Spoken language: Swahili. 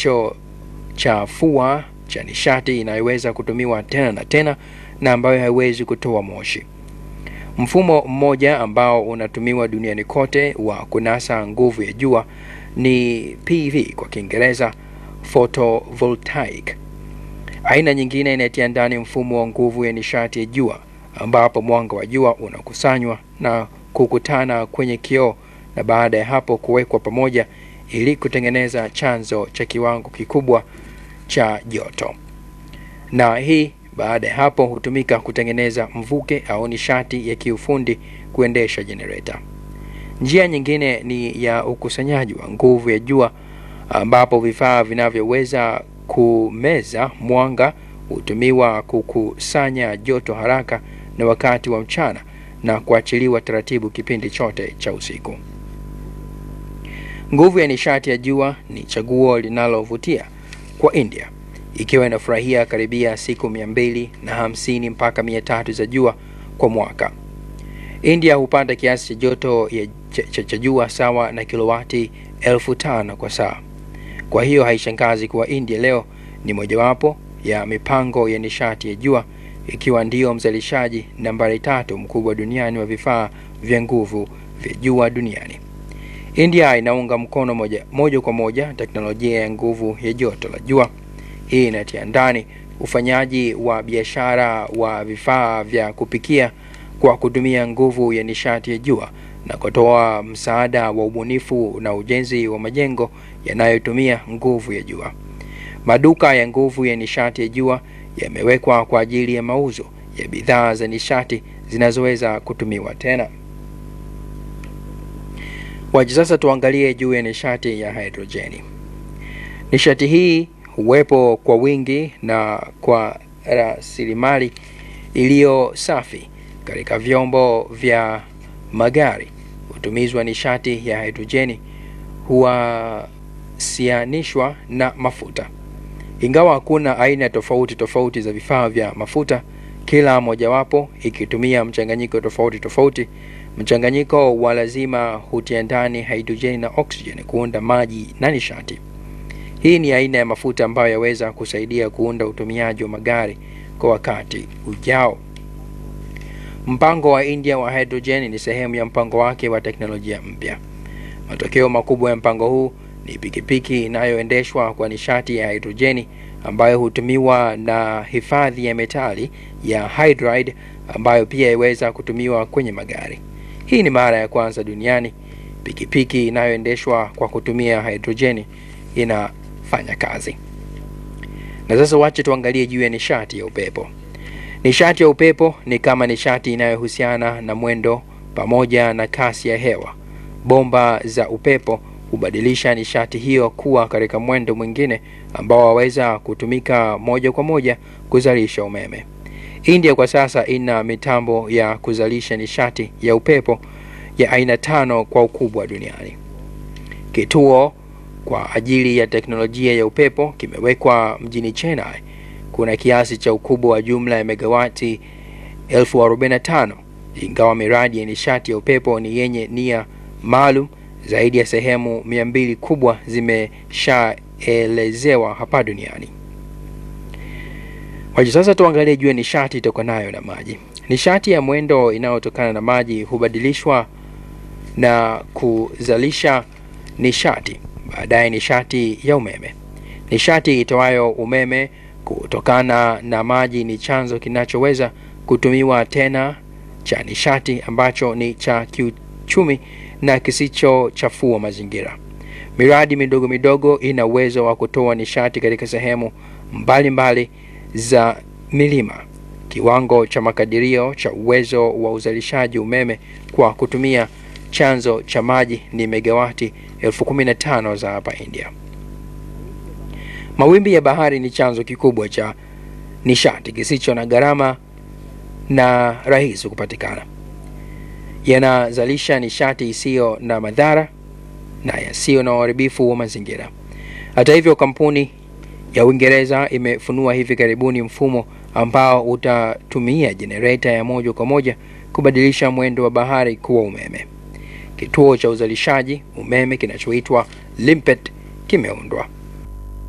kisichochafua cha nishati inayoweza kutumiwa tena na tena na ambayo haiwezi kutoa moshi. Mfumo mmoja ambao unatumiwa duniani kote wa kunasa nguvu ya jua ni PV kwa Kiingereza, photovoltaic. Aina nyingine inatia ndani mfumo wa nguvu ya nishati ya jua ambapo mwanga wa jua unakusanywa na kukutana kwenye kioo na baada ya hapo kuwekwa pamoja ili kutengeneza chanzo cha kiwango kikubwa cha joto, na hii baada ya hapo hutumika kutengeneza mvuke au nishati ya kiufundi kuendesha jenereta. Njia nyingine ni ya ukusanyaji wa nguvu ya jua ambapo vifaa vinavyoweza kumeza mwanga hutumiwa kukusanya joto haraka na wakati wa mchana na kuachiliwa taratibu kipindi chote cha usiku. Nguvu ya nishati ya jua ni chaguo linalovutia kwa India ikiwa inafurahia karibia siku mia mbili na hamsini mpaka mia tatu za jua kwa mwaka. India hupata kiasi cha joto ya cha, cha jua sawa na kilowati elfu tano kwa saa. Kwa hiyo haishangazi kuwa India leo ni mojawapo ya mipango ya nishati ya jua ikiwa ndiyo mzalishaji nambari tatu mkubwa duniani wa vifaa vya nguvu vya jua duniani. India inaunga mkono moja, moja kwa moja teknolojia ya nguvu ya joto la jua. Hii inatia ndani ufanyaji wa biashara wa vifaa vya kupikia kwa kutumia nguvu ya nishati ya jua na kutoa msaada wa ubunifu na ujenzi wa majengo yanayotumia nguvu ya jua. Maduka ya nguvu ya nishati ya jua yamewekwa kwa ajili ya mauzo ya bidhaa za nishati zinazoweza kutumiwa tena. Wacha sasa tuangalie juu ya nishati ya hidrojeni. Nishati hii huwepo kwa wingi na kwa rasilimali iliyo safi katika vyombo vya magari. Utumizi wa nishati ya hidrojeni huwasianishwa na mafuta. Ingawa hakuna aina tofauti tofauti za vifaa vya mafuta, kila mojawapo ikitumia mchanganyiko tofauti tofauti. Mchanganyiko wa lazima hutia ndani hidrojeni na oksijeni kuunda maji na nishati. Hii ni aina ya mafuta ambayo yaweza kusaidia kuunda utumiaji wa magari kwa wakati ujao. Mpango wa India wa hidrojeni ni sehemu ya mpango wake wa teknolojia mpya. Matokeo makubwa ya mpango huu ni pikipiki inayoendeshwa kwa nishati ya hidrojeni ambayo hutumiwa na hifadhi ya metali ya hydride ambayo pia iweza kutumiwa kwenye magari. Hii ni mara ya kwanza duniani pikipiki inayoendeshwa kwa kutumia hidrojeni inafanya kazi. Na sasa wache tuangalie juu ya nishati ya upepo. Nishati ya upepo ni kama nishati inayohusiana na mwendo pamoja na kasi ya hewa. Bomba za upepo hubadilisha nishati hiyo kuwa katika mwendo mwingine ambao waweza kutumika moja kwa moja kuzalisha umeme. India kwa sasa ina mitambo ya kuzalisha nishati ya upepo ya aina tano kwa ukubwa duniani. Kituo kwa ajili ya teknolojia ya upepo kimewekwa mjini Chennai. Kuna kiasi cha ukubwa wa jumla ya megawati elfu arobaini na tano ingawa miradi ya nishati ya upepo ni yenye nia maalum. Zaidi ya sehemu mia mbili kubwa zimeshaelezewa hapa duniani. Wacha sasa tuangalie juu ya nishati itokanayo na maji. Nishati ya mwendo inayotokana na maji hubadilishwa na kuzalisha nishati baadaye nishati ya umeme. Nishati itoayo umeme kutokana na maji ni chanzo kinachoweza kutumiwa tena cha nishati ambacho ni cha kiuchumi na kisichochafua mazingira. Miradi midogo midogo ina uwezo wa kutoa nishati katika sehemu mbalimbali mbali za milima. Kiwango cha makadirio cha uwezo wa uzalishaji umeme kwa kutumia chanzo cha maji ni megawati elfu kumi na tano za hapa India. Mawimbi ya bahari ni chanzo kikubwa cha nishati kisicho na gharama na rahisi kupatikana. Yanazalisha nishati isiyo na madhara na yasiyo na uharibifu wa mazingira. Hata hivyo, kampuni ya Uingereza imefunua hivi karibuni mfumo ambao utatumia jenereta ya moja kwa moja kubadilisha mwendo wa bahari kuwa umeme. Kituo cha uzalishaji umeme kinachoitwa Limpet kimeundwa.